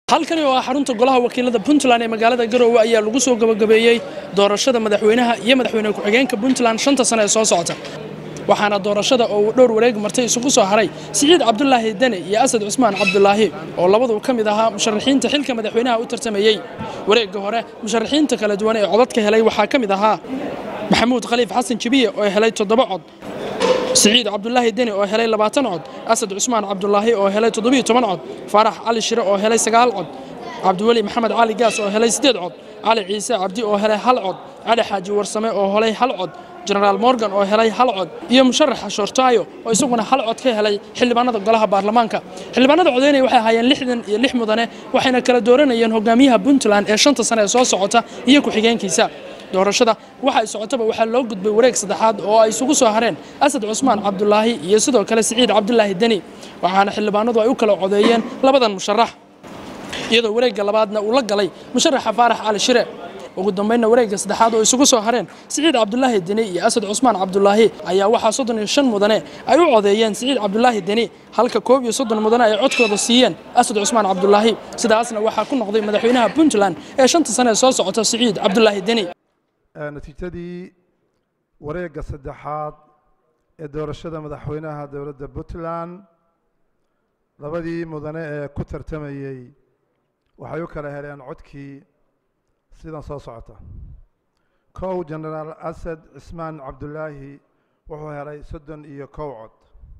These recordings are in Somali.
halkani oo ah xarunta golaha wakiilada puntland ee magaalada garoowe ayaa lagu soo gabagabeeyey doorashada madaxweynaha iyo madaxweyne ku-xigeenka puntland shanta sane ee soo socota waxaana doorashada oo uu dhowr wareeg martay isugu soo haray siciid cabdulaahi dene iyo asad cusmaan cabdulaahi oo labadu ka mid ahaa musharaxiinta xilka madaxweynaha u tartamayey wareegga hore musharaxiinta kala duwan ee codadka helay waxaa ka mid ahaa maxamuud khaliif xasan jibiye oo helay toddoba cod siciid cabdulaahi deni oo helay labaatan cod asad cusmaan cabdulaahi oo helay toddobiyo toban cod faarax cali shire oo helay sagaal cod cabdiweli maxamed cali gaas oo helay siddeed cod cali ciise cabdi oo helay hal cod cali xaaji warsame oo helay hal cod jenaraal morgan oo helay hal cod iyo musharaxa shoortaayo oo isaguna hal cod ka helay xildhibaanada golaha baarlamaanka xildhibaanada codeynaya waxay ahaayeen lixdan iyo lix mudane waxayna kala dooranayeen hogaamiyaha puntland ee shanta sane ee soo socota iyo ku-xigeenkiisa doorashada waxa ay socotaba waxaa loo gudbay wareeg saddexaad oo ay isugu soo hareen asad cusmaan cabdulaahi iyo sidoo kale siciid cabdulaahi deni waxaana xildhibaanadu ay u kala codeeyeen labadan musharax iyadoo wareegga labaadna uu la galay musharaxa faarax cali shire ugu dambaynna wareegga saddexaad oo isugu soo hareen siciid cabdulaahi deni iyo asad cusmaan cabdulaahi ayaa waxaa soddon iyo shan mudane ay u codeeyeen siciid cabdulaahi deni halka koob iyo soddon mudane ay codkooda siiyeen asad cusmaan cabdulaahi sidaasna waxaa ku noqday madaxweynaha puntland ee shanta sane ee soo socota siciid cabdulaahi deni natiijadii wareegga saddexaad ee doorashada madaxweynaha dowladda puntland labadii mudane ee ku tartamayey waxay u kala heleen codkii sidan soo socota kow jenaraal asad cismaan cabdulaahi wuxuu helay soddon iyo kow cod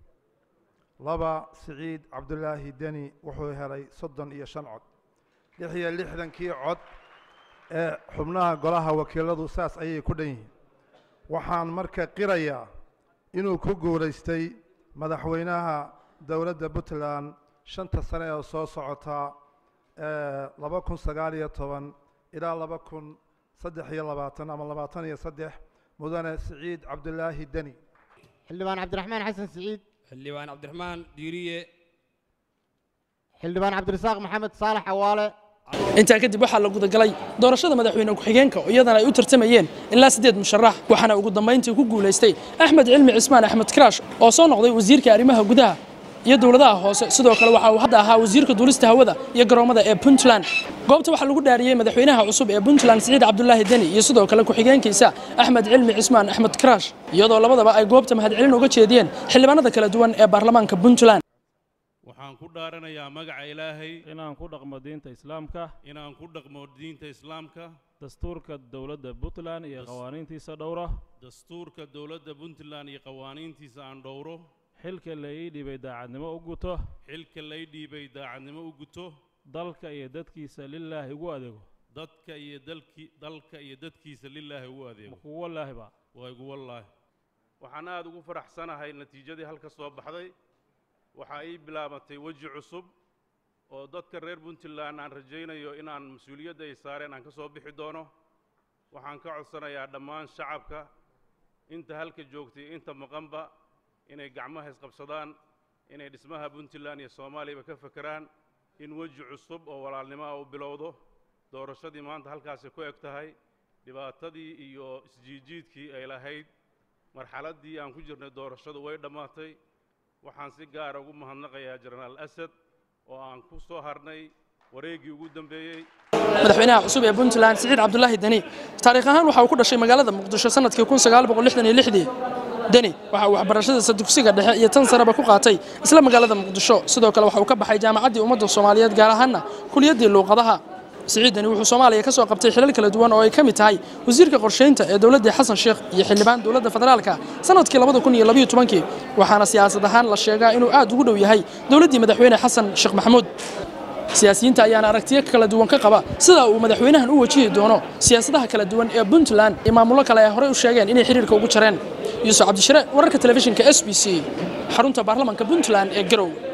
laba siciid cabdulaahi deni wuxuu helay soddon iyo shan cod lix iyo lixdankii cod ee xubnaha golaha wakiiladu saas ayay ku dhan yihiin waxaan marka qirayaa inuu ku guulaystay madaxweynaha dowladda puntland shanta sane oo soo socota laba kun sagaal iyo toban ilaa laba kun saddex iyo labaatan ama labaatan iyo saddex mudane siciid cabdulaahi deni xildhibaan cabdiraxmaan xasan siciid xildhibaan cabdiraxmaan diiriye xildhibaan cabdirasaaq maxamed saalax cawaale intaa kadib waxaa la gudagalay doorashada madaxweyne ku-xigeenka oo iyadana ay u tartamayeen ilaa siddeed musharax waxaana ugu dambayntii ku guulaystay axmed cilmi cismaan axmed karaash oo soo noqday wasiirka arrimaha gudaha iyo dowladaha hoose sidoo kale waxa uu hadda ahaa wasiirka duulista hawada iyo garoomada ee puntland goobta waxaa lagu dhaariyey madaxweynaha cusub ee puntland siciid cabdulaahi deni iyo sidoo kale ku-xigeenkiisa axmed cilmi cismaan axmed karaash iyadoo labadaba ay goobta mahadcelin uga jeediyeen xildhibaanada kala duwan ee baarlamaanka puntland waxaan ku dhaaranayaa magaca ilaahay inaan ku dhaqmo diinta islaamka inaan ku dhaqmo diinta islaamka dastuurka dowladda puntland iyo qawaaniintiisa dhowra dastuurka dowladda puntland iyo qawaaniintiisa aan dhowro xilka la ii dhiibay daacadnimo u guto xilka lay dhiibay daacadnimo u guto dalka iyo dadkiisa lilaahi ugu adeego dadka iyo dalki dalka iyo dadkiisa lilaahi ugu adeego kugu wallaahiba waa igu wallaahi waxaan aada ugu faraxsanahay natiijadii halka soo baxday waxaa ii bilaabatay weji cusub oo dadka reer puntland aan rajaynayo inaan mas-uuliyadda ay saareen aan ka soo bixi doono waxaan ka codsanayaa dhammaan shacabka inta halka joogtay inta maqanba inay gacmaha isqabsadaan inay dhismaha puntland iyo soomaaliyaba ka fekeraan in weji cusub oo walaalnimo ah u bilowdo doorashadii maanta halkaasi ku eg tahay dhibaatadii iyo isjiijiidkii ay lahayd marxaladdii aan ku jirnay doorashadu way dhammaatay waxaan si gaara ugu mahadnaqayaa jenaraal asad oo aan ku soo harnay wareeggii ugu dambeeyey madaxweynaha cusub ee puntland siciid cabdulaahi deni taariikh ahaan waxa uu ku dhashay magaalada muqdisho sanadkii kun sagaal boqol lixdan iyo lixdii deni waxa uu waxbarashadiisa dugsiga dhexe iyo tan sareba ku qaatay isla magaalada muqdisho sidoo kale waxa uu ka baxay jaamacaddii ummadda soomaaliyeed gaar ahaanna kuliyaddii luuqadaha siciid deni wuxuu soomaaliya ka soo qabtay xilal kala duwan oo ay ka mid tahay wasiirka qorshaynta ee dowladdii xasan sheekh iyo xildhibaan dowladda federaalka sanadkii labada kun iyo labiyo tobankii waxaana siyaasad ahaan la sheegaa inuu aad ugu dhow yahay dowladdii madaxweyne xasan sheekh maxamuud siyaasiyiinta ayaana aragtiyo kala duwan ka qaba sida uu madaxweynahan u wajihi doono siyaasadaha kala duwan ee puntland iyo maamullo kale ay horey u sheegeen inay xiriirka ugu jareen yuusuf cabdishire wararka telefishinka s b c xarunta baarlamanka puntland ee garow